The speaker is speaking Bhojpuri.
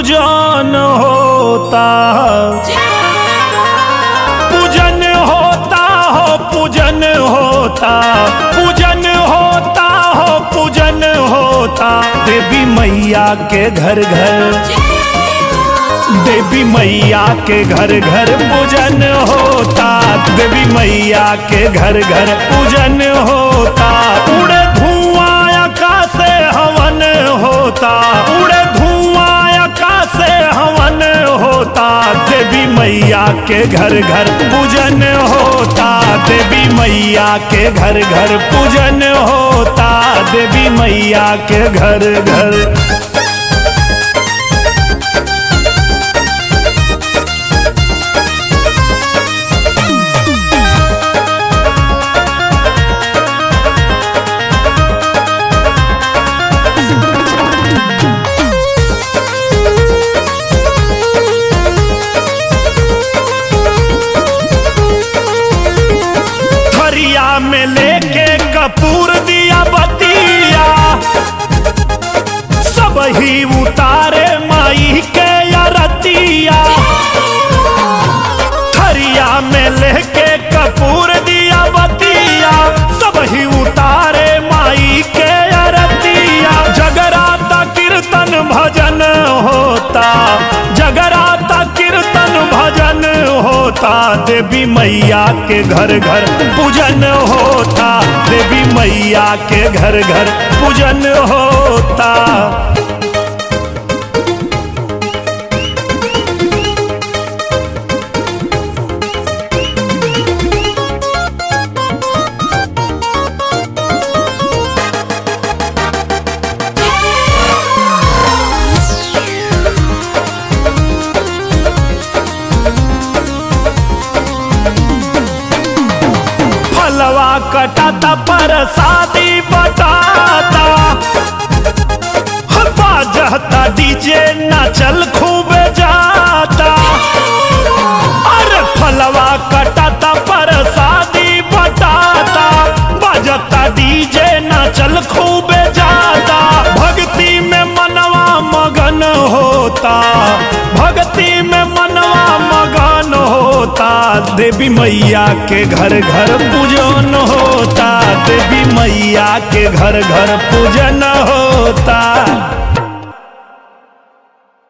पूजन होता पूजन होता हो पूजन होता पूजन होता हो पूजन होता देवी मैया के घर घर देवी मैया के घर घर पूजन होता देवी मैया के घर घर पूजन होता उड़े धुआं आकाश से हवन होता उड़े धुआं आकाश से हवन होता देवी मैया के घर घर पूजन होता देवी मैया के घर घर पूजन होता देवी मैया के घर घर थरिया में लेके कपूर दिया बतिया सब ही उतारे माई के अरतिया थरिया में लेके कपूर दिया बतिया सब ही उतारे माई के अरतिया जगराता कीर्तन भजन होता जगराता कीर्तन भजन होता देवी मैया के घर घर पूजन होता देवी मैया के घर घर पूजन होता फलवा कटाता पर शादी बटाता बाजता डीजे नाचल खूब जाता अरे फलवा कटाता पर शादी बटाता बाजता डीजे नाचल खूब जाता भक्ति में मनवा मगन होता भक्ति में मनवा मगन होता देवी मैया के घर घर पूजन होता देवी मैया के घर घर पूजन होता